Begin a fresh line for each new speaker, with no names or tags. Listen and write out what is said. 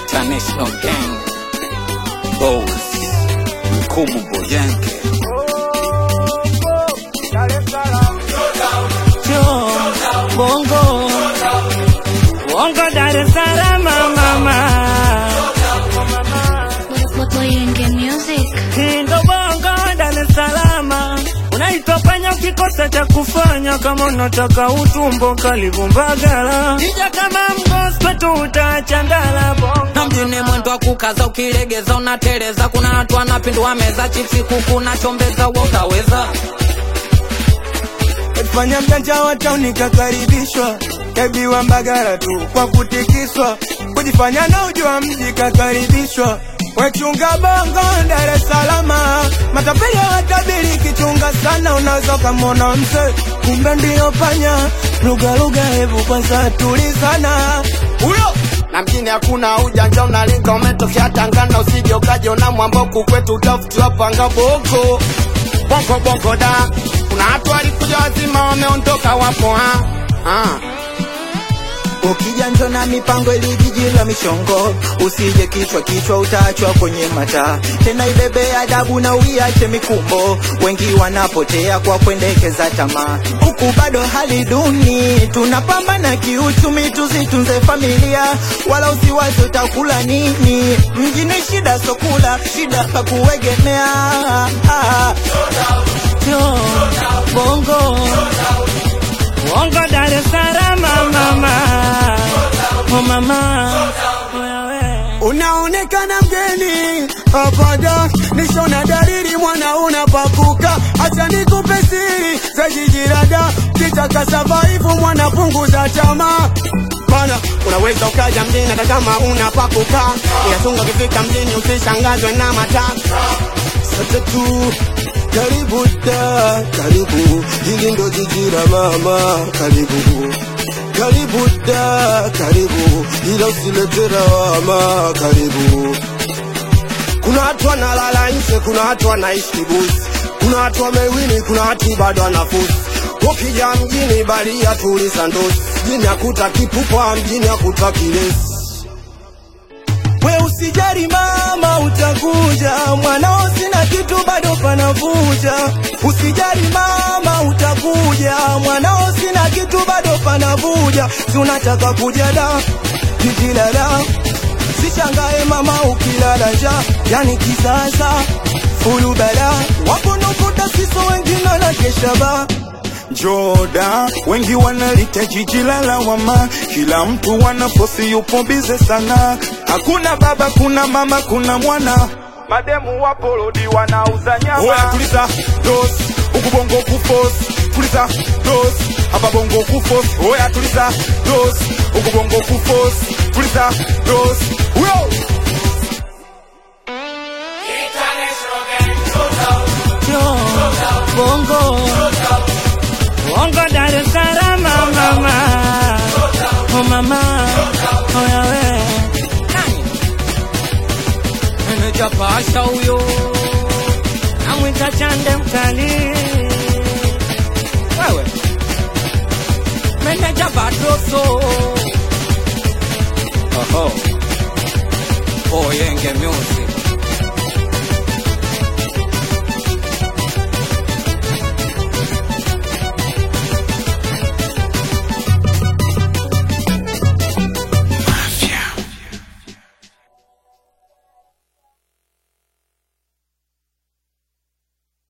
International Gang Boss Mkubu Boyanke
Bongo Bongo Dar es Salaam mama
Boyenge Music.
Hindo Bongo Dar es Salaam Unaitwa panya ukikosa cha kufanya kama unataka utumbo karibu Mbagala Kija kama mgospel tu utachandala Bongo
na mjini mwendo wa kukaza ukilegeza unateleza kuna watu wanapindua meza chipsi kuku na chombeza wa utaweza
fanya mjanja wa tauni kakaribishwa kabiwa mbagara tu kwa kutikiswa kujifanya na ujua mji kakaribishwa wechunga bongo Dar es Salaam matapeli watabiri kichunga sana unaweza ukamwona mse kumbe ndiyo panya lugha lugha hebu kwanza tulizana huyo
na mjini hakuna ujanja, unalinga umetokea Tangana, usije ukajiona mwamboku kwetu utafutiwa panga boko bongo bongo da. Kuna watu walikuja wazima wameondoka, wapo ha ha
Ukija njo na mipango ili jiji la mishongo, usije kichwa kichwa utaachwa kwenye mataa. Tena ibebe adabu na uiache mikumbo, wengi wanapotea kwa kuendekeza tamaa. Huku bado hali duni, tunapambana kiuchumi, tuzitunze familia, wala usiwazi utakula nini. Mjini shida sokula, shida pa kuegemea. Ah,
Yo, Bongo Bongo Dar es Salaam mama Oh mama Oya we
Unaonekana mgeni hapana, nishona dalili mwana unapakuka. Acha nikupe siri za jiji la Dar, kitaka survive mwana punguza tamaa.
Bana, unaweza ukaja mjini hata kama una pa kukaa, inatunga ukifika mjini usishangazwe na mataa.
Sasa tu karibu da, karibu hili ndo jiji la mama, karibu karibu da, karibu ila usilete lawama, karibu
Kuna watu wanalala nje, kuna watu wanaishi kibusi, kuna watu wamewini, kuna watu bado wanafusi. Ukija mjini balia tuliza ndosi, mjini hakuta kipupwa, mjini hakuta kilesi.
We usijari mama, utakuja mwanao, sina kitu bado panavuja. Usijari mama, utakuja mwanao, sina kitu bado panavuja. Si unataka kuja da jiji la da, sishangae mama ukilala nja, yani kisasa fulu bala wapo nukuta siso wengine na kesha ba
Joda, wengi wanalita jiji la lawama, kila mtu wanafosi yupo bize sana. Hakuna baba, kuna mama, kuna mwana, mademu wapo lodi wanauza nyama. Oya tuliza dos, huku bongo kufos, tuliza dos, hapa bongo kufos. Oya tuliza dos, huku bongo kufos, tuliza dos. Uyo!
Yo, Bongo Bongo Dar es Salaam mama Oh mama Oya we
meneja pasha huyo
Namwita chande mkali
wewe meneja badroso